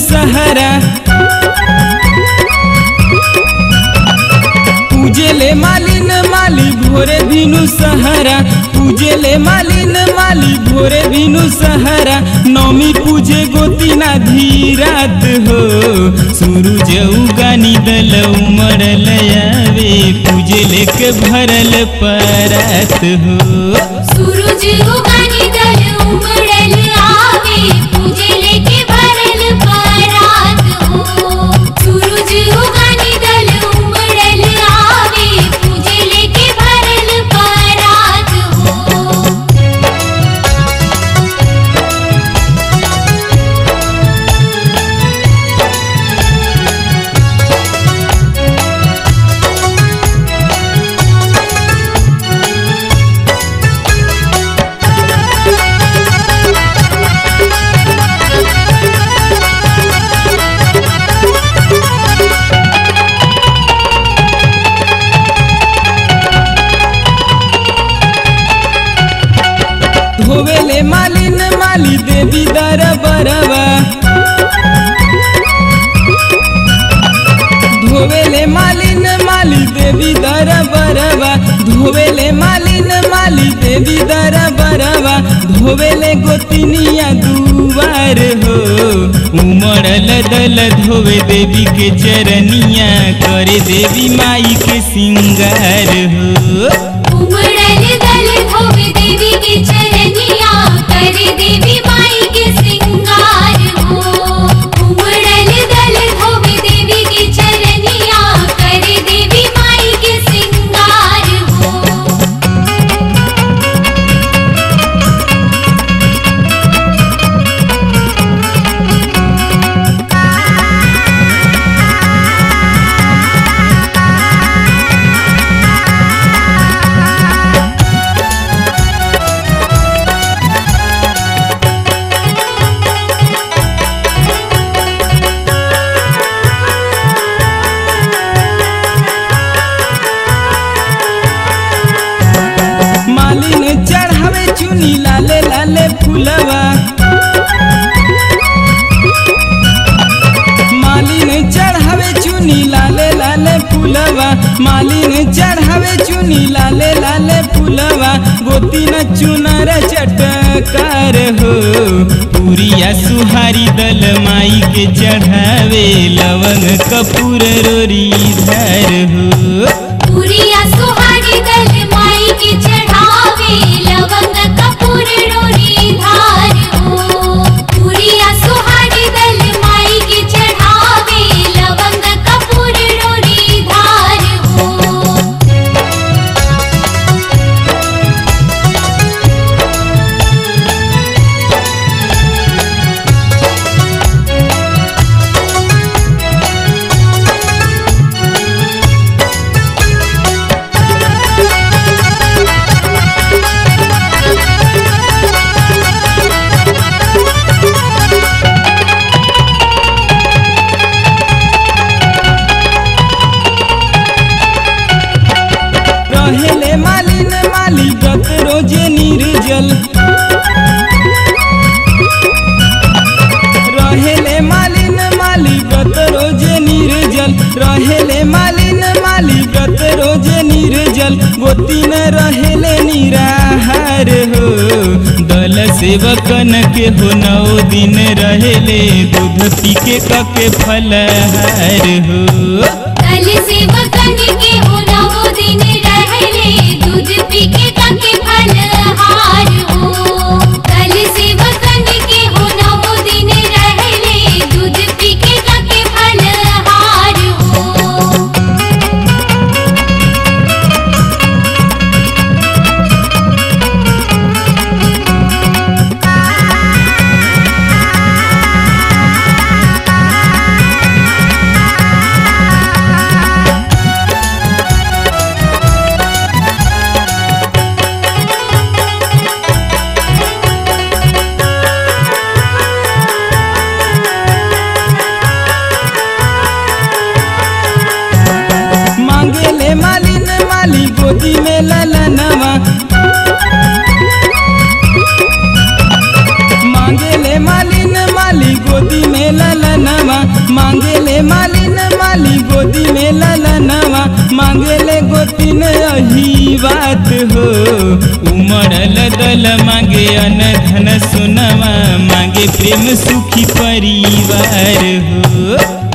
सहारा पूजेले मालिन माली भोरे भिनु सहारा पूजेले मालिन माली भोरे भिनु सहारा नौमी पूजे गोतिना धीरात हो सूरज उगानी दल उमड़ल आवे पूजेले के भरल परात हो सूरज उगानी दल उमड़ल आवे पूजे लेके भरल परात हो सूरज उगानी दल उमड़ल आवे पूजे लेके भरल परात हो धोवेले मालिन माली देवी दर बरवा धोवेले मालिन माली देवी दर बरवा धोवेले मालिन माली देवी दर बरवा धोवेले गोतिनिया दुआर हो उमड़ल दल धोवे देवी के चरनिया करे देवी माई के सिंगार हो उमड़ल दल धोवे देवी के चरनिया करे देवी माई के श्रृंगार हो उमड़ल दल धोवे देवी के चरनिया करे देवी माई के श्रृंगार हो मालिन चढ़ावे चुनी लाले लाले फूलवा मालिन चढ़ावे चुनी लाले लाले फूलवा मालिन चढ़ावे चुनी लाले लाले फूलवा गोती न चुनर चटकार हो पूरिया सुहारी दल माई के चढ़ावे लवंग कपूर रोरी धर हो पूरिया सुहारी दल माई के चढ़ावे लवंग कपूर डोरी धार हो पूरिया सुहारी दल माई के चढ़ावे लवंग कपूर डोरी धार हो रहेले मालिन माली गत रोजे निर्जल रहेले मालिन माली गत रोजे निर्जल रहेले मालिन माली गत रोजे निर्जल गोती न रहेले निराहार हो दल सेवकन के हो नौ दिन रहेले दूध पी के कके फलहार हो कल से वतन के हो नवो दिन रहले दूध पी के काके फलहार हो कल से वतन के हो नवो दिन रहले दूध पी के काके फलहार हो मांगेले मालिन माली गोदी में ललनवा मांगेले मालिन माली गोदी में ललनवा मांगेले मालिन माली गोदी में ललनवा मांगेले गोतिन अही बात हो उमड़ल दल मांगे अन धन सुनवा मांगे प्रेम सुखी परिवार हो